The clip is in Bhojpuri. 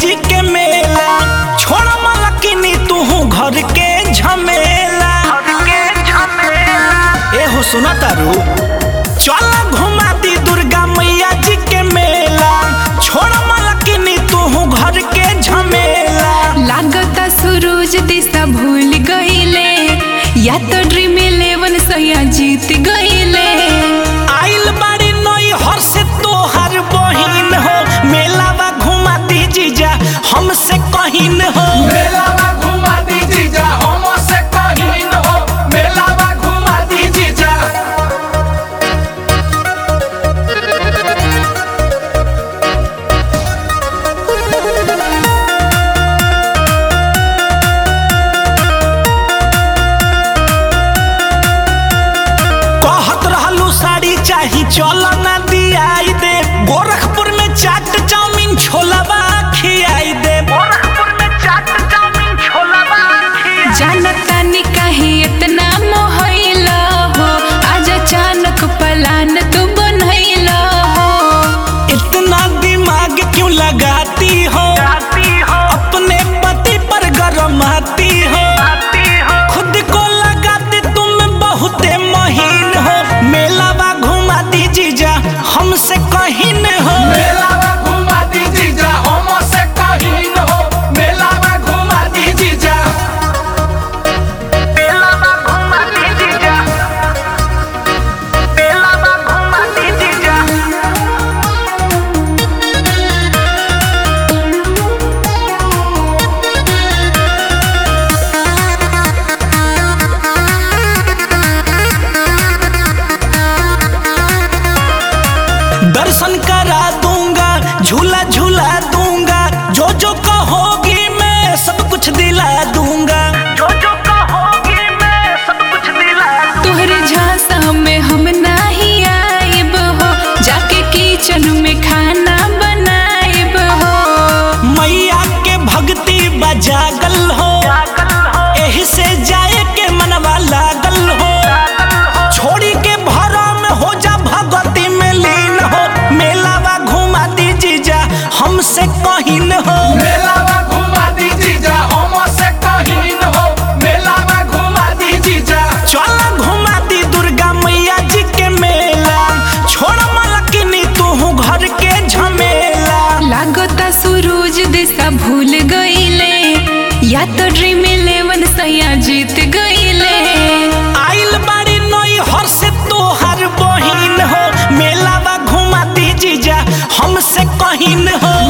जी के मेला छोड़ मलकिनी तू घर के झमेला ए हो सुना तारू चल घुमा दी दुर्गा मैया जी के मेला छोड़ मलकिनी तू घर के झमेला लागता सूरज दिशा भूल गईले या तो ड्रीम इलेवन सैया जीत गईले आइल बाड़ी नई हर से तोहर बहिन हो मेलावा घुमा दी जीजा हमसे कहिन हो मेलावा घुमा दी जीजा हमसे कहीं न हो मेलावा घुमा दी जीजा कहत रहलू साड़ी चाही चल ना दियाई दे गोरखपुर में चाट चाउमीन छोलावा खियाई दे गोरखपुर में चाट चाउमीन छोलावा जानता नी काहे इतना मोहइला हो आज अचानक पलान तू बनइला हो इतना दिमाग क्यों लगाती हो अपने पति पर गरमाती हो खुद को लगाती तुम बहुते महीन हो मेलावा घुमा दी जीजा हमसे कहीं हो मेलावा घुमा दी जीजा हमसे कहीं न हो मेलावा घुमा दी जीजा मेलावा घुमा दी जीजा मेलावा घुमा दी जीजा दर्शन करा दूंगा झूला झूला दूंगा जो जो कहोगी मैं सब कुछ दिला दूंगा जो जो कहोगी मैं सब कुछ दिला तोहरे झांसा में हम नाही आइब हो जाके किचन में खाना बनाइब हो मैया के भक्ति बजागल हो एही से जाए के मनवा लागल हो छोड़ी के भरा में हो जा भगवती में लीन हो मेलावा घुमा दी जीजा हमसे कहिन हो मेलावा घुमा दी जीजा हमसे कहीं न हो मेलावा घुमा दी जीजा चल घुमा दी दुर्गा मैया जी के मेला छोड़ मलकिनी तू घर के झमेला लागता सूरज दिशा भूल गईले या तो ड्रीम इलेवन सैया जीत गईले आइल बाड़ी नई हर से तोहर बहिन हो मेलावा घुमा दी जीजा हमसे कहिन हो